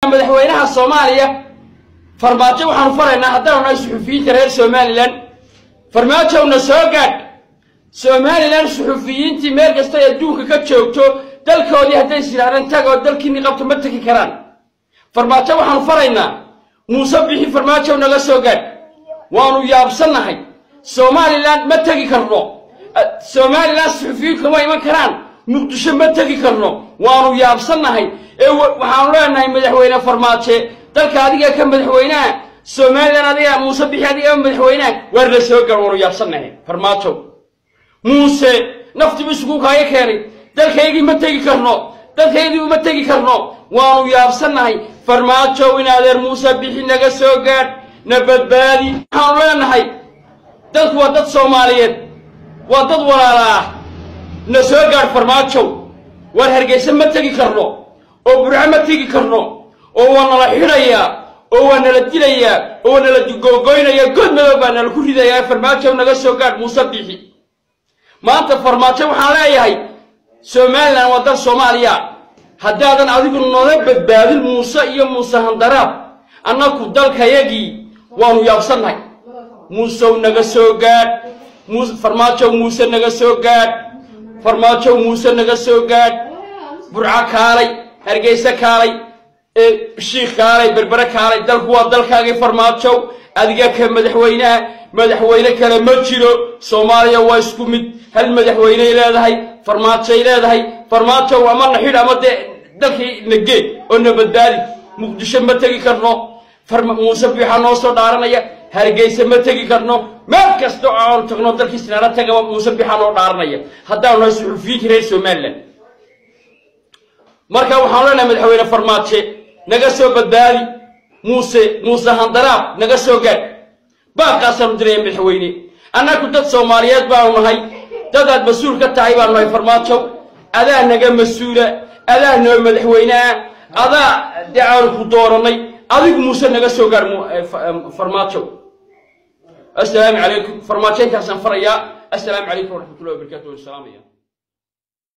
madaxweynaha soomaaliya farmaajo waxaanu faraynaa haddaanu nahay suxufiyiinta reer somalilan farmaajowna soo gaadh somalilan suxufiyiintii meel kasta ay adduunka ka joogto dalkoodii hadday is yidhahdeen tag oo dalkiinni qabto ma tegi karaan farmaajo waxaanu faraynaa muuse bixi farmaajow naga soo gaadh waanu yaabsannahay somalilan ma tegi karno somalilan suxufiyiinku ma iman karaan muqdisho ma tegi karno waanu yaabsannahay ee waxaanu leenahay madaxweyne farmaaje dalka adiga ka madaxweynaha somalilan adiga muuse bixi adiga madaxweynaha waar la soo gaar waanu yaabsannahay farmaajo muuse naftibu isugu kaaga keenay dalkaygii ma tegi karno dalkaygii uma tegi karno waanu yaabsannahay farmaajow in adeer muuse bixi naga soo gaadh na badbaadi waxaanu leenahay dadku waa dad soomaaliyeed waa dad walaala ah na soo gaadh farmaajow waar hargeysa ma tegi karno oo burco ma tegi karno oo waa nala xidhayaa oo waa nala dilayaa oo waa nala googoynayaa good madow baa nala ku ridayaa farmaajow naga soo gaadh muuse bixi maanta farmaajo waxaan leeyahay somalilan waa dal soomaaliya haddaadan adigu nola badbaadin muuse iyo muuse handaraab annaku dalkayagii waanu yaabsannahay muusew naga soo gaadh farmaajow muuse naga soo gaadh farmaajow muuse naga soo gaadh burco kaalay hargeyse kaalay shiikh kaalay berbere kaalay dalku waa dalkaagii farmaajow adiga ka madaxweynaha madaxweyne kale ma jiro soomaaliya waa isku mid hal madaxweyney leedahay farmaajoy leedahay farmaajow ama na xidh ama dee dalkii na geed oo na badbaadi muqdisho ma tegi karno muuse biixaa noo soo dhaaranaya hargeyse ma tegi karno meel kasta oo aanu tagno dalkii sinaana tagaba muuse biixaa noo dhaaranaya haddaanu nahay suxufiyiinta reer somalilan marka waxaanu leenahay madaxweyne farmaaje naga soo badbaadi muuse muuse handaraab naga soo gaadh baaqaasaanu diraya madaxweyne annagu dad soomaaliyeed baanu nahay dadaad mas-uul ka tahay baanu nahay farmaajow adaa naga mas-uula adaa noo madaxweyneah adaa dee aanu ku doorannay adigu muuse naga soo gaadh farmaajow assalaamu calaykum farmaajo intaasaan farayaa assalaamu calaykum waraxmatullahi wabarakatu waan salaamaya